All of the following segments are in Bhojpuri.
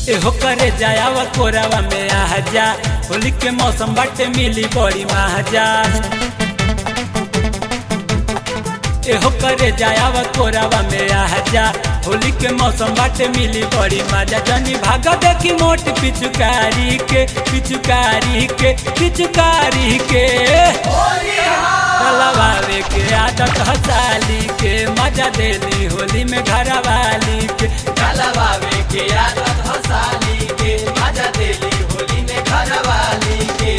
एहो करे जायावा कोरावा में आ जा होली के मौसम बाटे मिली बड़ी महाजा एहो करे जायावा कोरावा में आ जा होली के मौसम बाटे मिली बड़ी मजा जनी भागा देखी मोट पिचुकारी के पिचुकारी के पिचुकारी के लवावे के आदत हसाली के मजा देली होली में घर वाली के लवावे के आदत हसाली के मजा देली होली में घर वाली के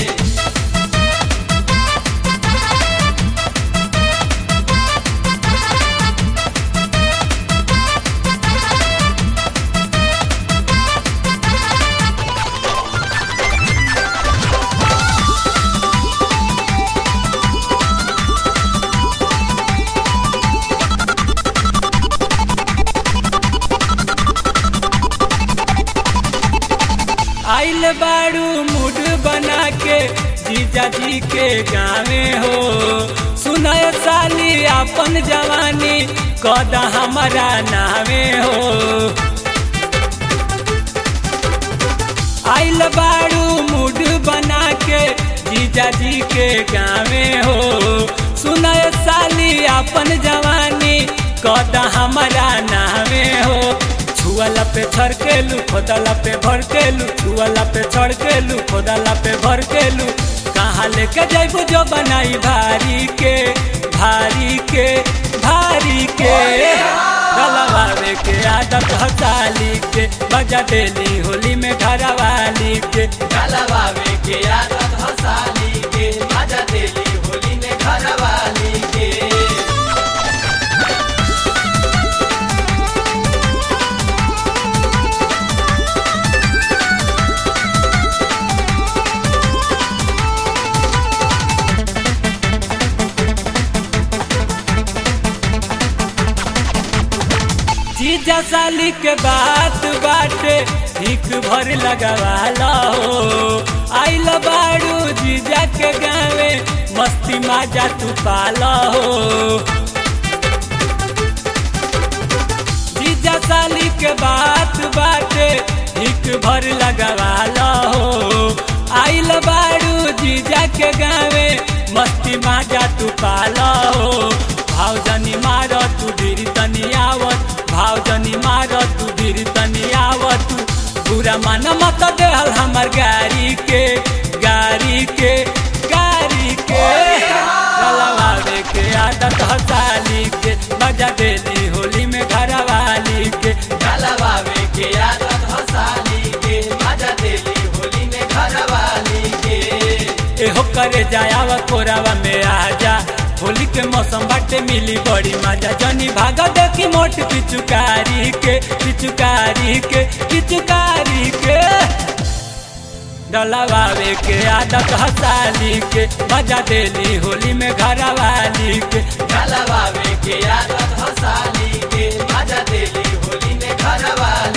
आइल बाड़ू मूड बना के जीजा जी के गावे हो सुनय साली अपन जवानी कदा हमारा नावे हो आइल बाड़ू मूड बना के जीजा जी के गावे हो सुनय साली अपन जवानी कदा हमारा नावे हो छुअला पे छड़केलू खोदला पे भड़केलू छुअला पे छड़केलू खोदला पे भड़केलू कहाँ लेके जैबू जो बनाई भारी के भारी के भारी के गलवावे के आदत हसाली के बजा देली होली में घर वाली के लवावे के आदत हसाली के मजा देली होली में घर वाली के जीजा साली के बात बाटे ठीक भर लगवाला हो आइल बाड़ू जीजा के गावे मस्ती माजा तू पाला हो जीजा साली के बात बाटे ठीक भर लगवाला हो आइल बाड़ू जीजा के गावे मस्ती माजा तू पाला हो भाव जनी मार तू धीर तनी आवत भाव जनी मार तू धीर तनी आवत पूरा मन मत देहल हमर गाड़ी के गाड़ी के गाड़ी के चलवावे के आदत हसाली के बजा देली होली में घर वाली के लवावे के आदत हसाली के मजा देली होली में घर वाली के एहो करे जायावा कोरावा में आ जा होली के मौसम बाटे मिली बड़ी मजा जनी भागा देखी मोट पिचुकारी के पिचुकारी के पिचुकारी के डलावावे के आदत हसाली के मजा देली होली में घर वाली के लवावे के आदत हसाली के मजा देली होली में घर वाली